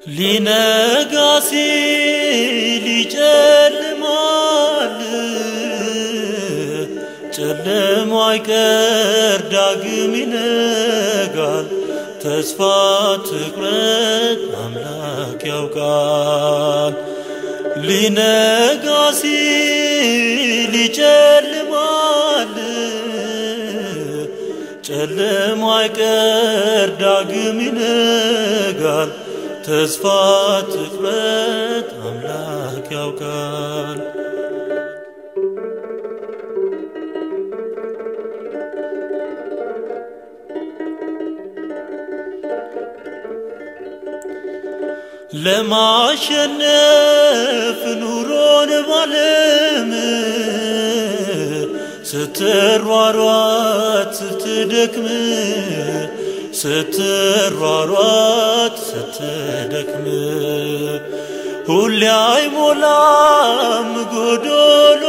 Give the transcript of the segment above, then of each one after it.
ሊነጋ ሲል ይጨልማል፣ ጨለማ አይቀር ዳግም ይነጋል። ተስፋ ትቁረጥ አምላክ ያውቃል። ሊነጋ ሲል ይጨልማል፣ ጨለማ አይቀር ዳግም ይነጋል። ተስፋ ትቁረጥ አምላክ ያውቃል። ለማሸነፍ ኑሮን ባለም ስትሯሯት ስትደክም ስትሯሯት ስትደክም ሁሌ አይሞላም ጎዶሎ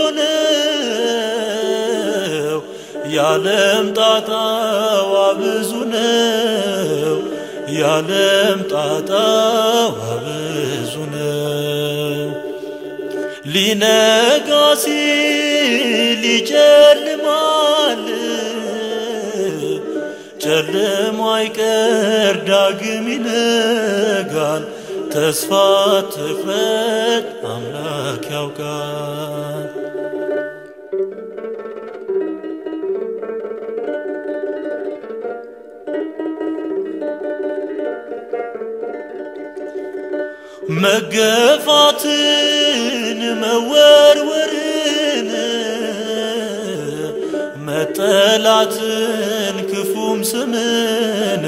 ነው። ያለም ጣጣዋ ብዙ ነው። ያለም ጣጣዋ ብዙ ነው። ሊነጋ ሲል ይጨልማል፣ ጨለማ አይቀር ዳግም ይነጋል። ተስፋ ትቁረጥ አምላክ ያውቃል። መገፋትን መወርወርን መጠላትን ክፉም ስምን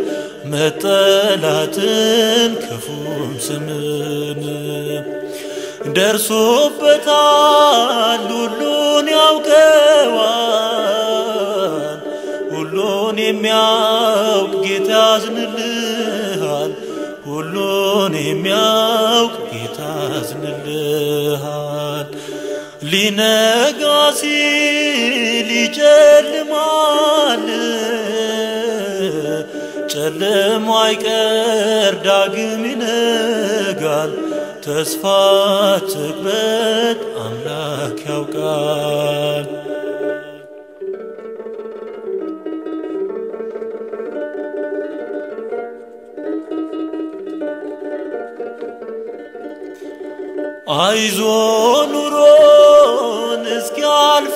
መጠላትን ክፉም ስምን ደርሶበታል ሁሉን ያውቀዋል ሁሉን የሚያውቅ ጌታ ያዝንልሃል ሁሉን የሚያውቅ ጌታ ያዝንልሃል። ሊነጋ ሲል ይጨልማል፣ ጨለማ አይቀር ዳግም ይነጋል። ተስፋ ትቁረጥ አምላክ ያውቃል። አይዞ ኑሮን እስኪያልፍ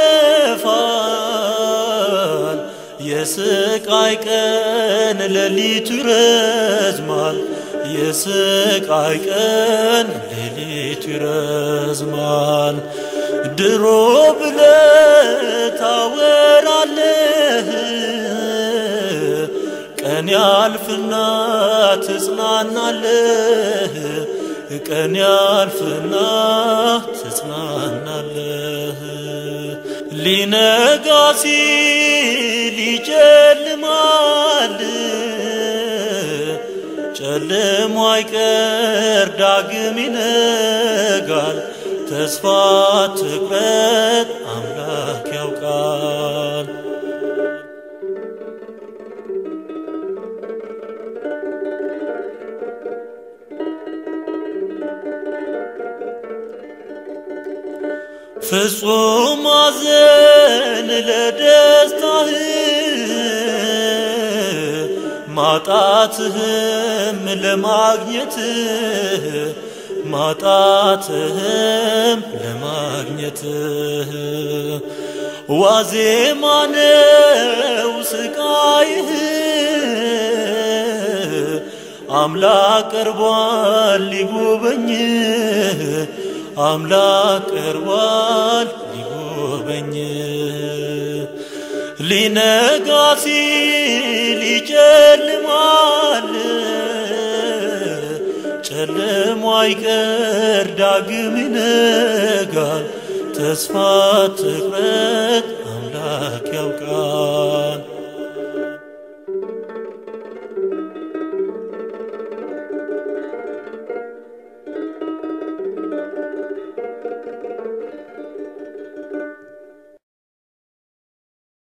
ያለፋል። የስቃይ ቀን ሌሊቱ ይረዝማል። የስቃይ ቀን ሌሊቱ ይረዝማል። ድሮ ብለህ ታወራለህ ቀን ያልፍና ትጽናናለህ ቀን ያልፍና ትጽናናለህ። ሊነጋ ሲል ይጨልማል፣ ጨለማ አይቀር ዳግም ይነጋል። ተስፋ ትቁረጥ አምላክ ያውቃል። ፍጹም አዘን ለደስታህ ማጣትህም ለማግኘትህ ማጣትህም ለማግኘትህ ዋዜማ ነው ስቃይህ አምላክ ቀርቧል ሊጎበኝህ አምላክ ቀርቧል ሊጎበኝ ሊነጋ ሲል ይጨልማል፣ ጨለማ አይቀር ዳግም ይነጋል። ተስፋ ትቁረጥ አምላክ ያውቃል።